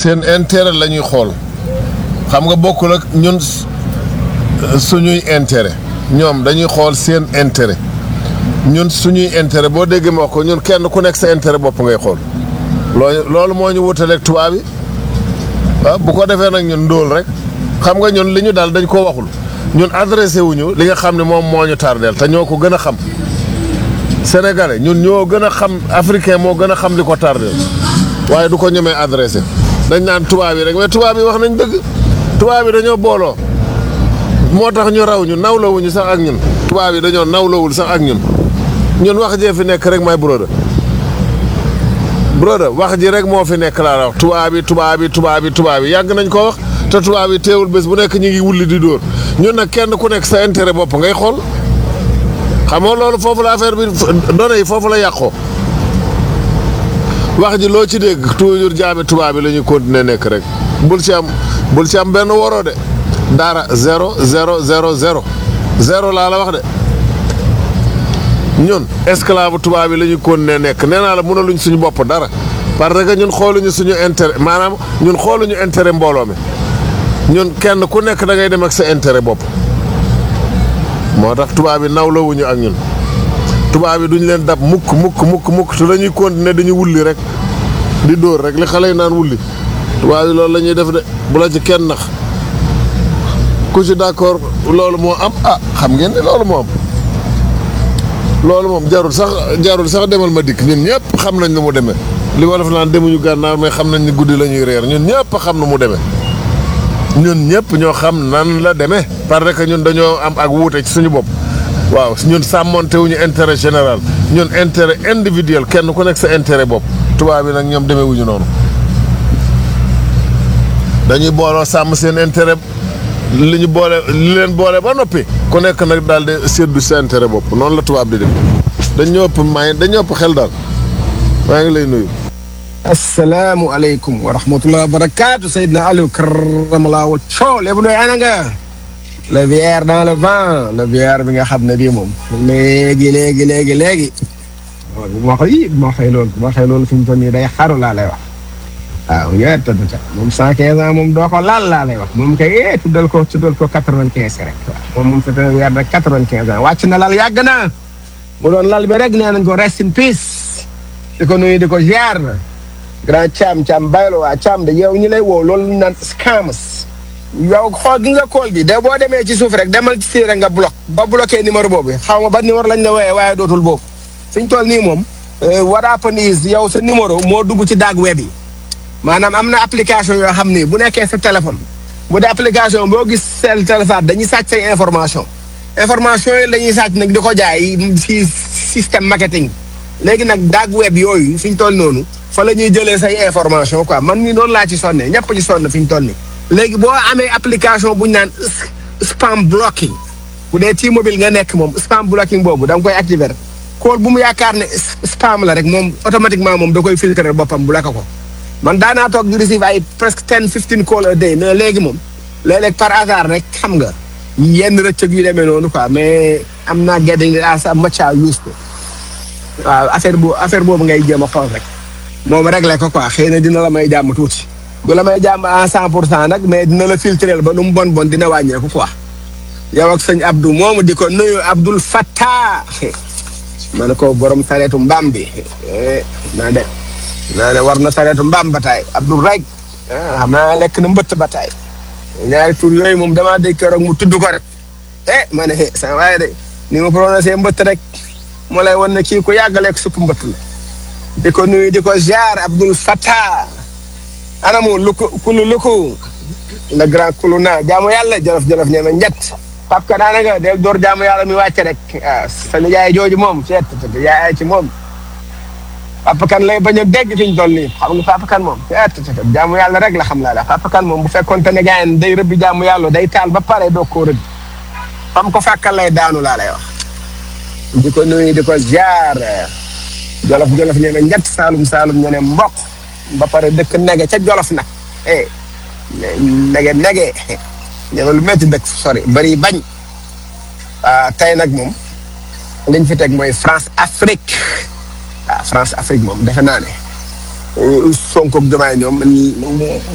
seen intérêt la ñuy xool xam nga bokkul ak ñun suñuy intérêt ñoom dañuy xool seen intérêt ñun suñuy intérêt boo déggee ma wax ko ñun kenn ku nekk sa intérêt bopp ngay xool loolu loolu moo ñu wutaleeg tubaab yi waaw bu ko defee nag ñun ndóol rek xam nga ñun li ñu daal dañ koo waxul ñun adressé wuñu li nga xam ne moom moo ñu tardeel te ñoo ko gën a xam sénégalais ñun ñoo gën a xam africain moo gën a xam li ko tardeel waaye du ko ñemee adressé dañ naan tubaab yi rek mais tubaab yi wax nañ dëgg tubaab yi dañoo booloo moo tax ñu raw ñu nawlawuñu sax ak ñun tubaab yi dañoo nawlawul sax ak ñun ñun wax jee fi nekk rek may broda broda wax ji rek moo fi nekk laa la wax tubaab yi tubaab yi tubaab yi tubaab yi yàgg nañ ko wax te tubaab yi teewul bés bu nekk ñu ngi wulli di dóor ñun nag kenn ku nekk sa intérêt bopp ngay xool xam nga loolu foofu la affaire bi données yi foofu la yàqoo wax ji loo ci dégg toujours jaami tubaab yi la ñuy continuer nekk rek bul ci am bul ci am benn waroo de dara zéro zéro zéro zéro zéro laa la wax de ñun esclave tubaab yi la ñuy continuer nekk nee naa la mënaluñ suñu bopp dara parce que ñun xooluñu suñu intérêt maanaam ñun xooluñu intérêt mbooloo mi ñun kenn ku nekk da ngay dem ak sa intérêt bopp moo tax tubaab yi nawlawuñu ak ñun tubaab yi duñ leen dab mukk mukk mukk mukk te dañuy continuer dañuy wulli rek di dóor rek li xale yi naan wulli tubaab yi loolu la ñuy def de bu la ci kenn nax ku ci d'accord loolu moo am ah xam ngeen ne loolu moo am loolu moom jarul sax jarul sax demal ma dikk ñun ñëpp xam nañ nu mu demee li wolof naan demuñu gànnaar mais xam nañ ni guddi la ñuy reer ñun ñëpp xam nu mu demee ñun ñëpp ñoo xam nan la demee parce que ñun dañoo am ak wuute ci suñu bopp waaw ñun sàmmonte wuñu intérêt général ñun intérêt individuel kenn ku nekk sa intérêt bopp tubaab bi nag ñoom demee wuñu noonu dañuy booloo sàmm seen intérêt li ñu boole li leen boole ba noppi ku nekk nag daal di séddu sa intérêt bopp noonu la tubaab di def dañ ñoo ëpp may dañ ñoo ëpp xel daal maa ngi lay nuyu. asalaamualeykum wa rahmatulah wa barakaatu Seydina Aliou karamalaa wa coow lépp nooy ana nga le VR dans le vent le VR bi nga xam ne bii moom léegi léegi léegi léegi waaw bu ma waxee yii bu ma waxee loolu bu ma waxee loolu fi mu toll nii day xaru laa lay wax waaw yooyu tëdd ca moom cent quinze ans moom doo ko laal laa lay wax moom kay eh tuddal ko tuddal ko quatre vingt quinze rek waaw moom moom c'est un VR de quatre vingt quinze ans wàcc na lal yàgg na mu doon lal bi rek nee nañ ko rest in peace di ko nuyu di ko ziar grand Thiam Thiam baylo waa Thiam de yow ñu lay woo loolu ñu naan scams yow xool gi nga kool bi de boo demee ci suuf rek demal ci rek nga bloc ba bloqué numéro boobu xaw ma ba numéro lañ la wooyee waaye dootul boobu suñ toll nii moom what happen is yow sa numéro moo dugg ci dark web yi maanaam am na application yoo xam ni bu nekkee sa téléphone bu dee application boo gis seen téléphone dañuy sàcc say information information yi la ñuy sàcc nag di ko jaay ci système marketing léegi nag dark web yooyu fi ñu toll noonu fa la ñuy jëlee say information quoi man mii noonu laa ci sonne ñëpp ci sonn fi ñu toll nii. léegi boo amee application bu ñu naan spam blocking bu dee ci mobile nga nekk moom spam blocking boobu da nga koy activer call bu mu yaakaar ne spam la rek moom automatiquement moom da koy filtrer boppam bu la ko ko. man daanaa toog di receive ay presque ten fifteen call a day mais léegi moom léeg-léeg par hasard rek xam nga yenn rëccëg yu demee noonu quoi mais am naa getting as much as used to waaw affaire bu affaire boobu ngay jéem a xool rek moom réglé ko quoi xëy na dina la may jàmm tuuti du la may jàmm à cent pour cent nag mais dina la filtrer ba nu mu bon bon dina wàññeeku quoi yow ak sëñ Abdou moomu di ko nuyu Abdoul Fattah ma ne ko borom sareetu mbaam bi naa de naa ne war na sareetu mbaam bataay Abdoul rek xam naa lekk na mbëtt bataay ñaari tur yooyu moom damaa dégg keroog mu tudd ko rek eh ma ne sa waaye de ni ma prononcé mbëtt rek moo lay wan ne kii ku yàgg lekk supp mbëtt la di ko nuyu di ko ziar Abdoul Fattah anamu luku kulu luku le grand kulu naa jaamu yàlla jolof jolof ñeme njett pap ka daanaka del door jaamu yàlla mi wàcce rek waaw sa nijaay jooju moom seet yaay ci moom papa kan lay bañ a dégg fi ñu toll nii xam nga papa kan moom seet jaamu yàlla rek la xam laa la papa kan moom bu fekkoon te ne gaayen day rëbbi jaamu yàlla day taal ba pare doo koo rëbbi fam ko fàkkal lay daanu laa lay wax di ko nuyu di ko ziar jolof jolof ñene njett saalum saalum ñene mbokk ba pare dëkk nege ca jolof nag eh nege nege ñene lu métti dëkk sori bari bañ tey nag moom liñ fi teg mooy France Afrique waaw France Afrique moom defe naa ne Sonko ak Diomaye ñoom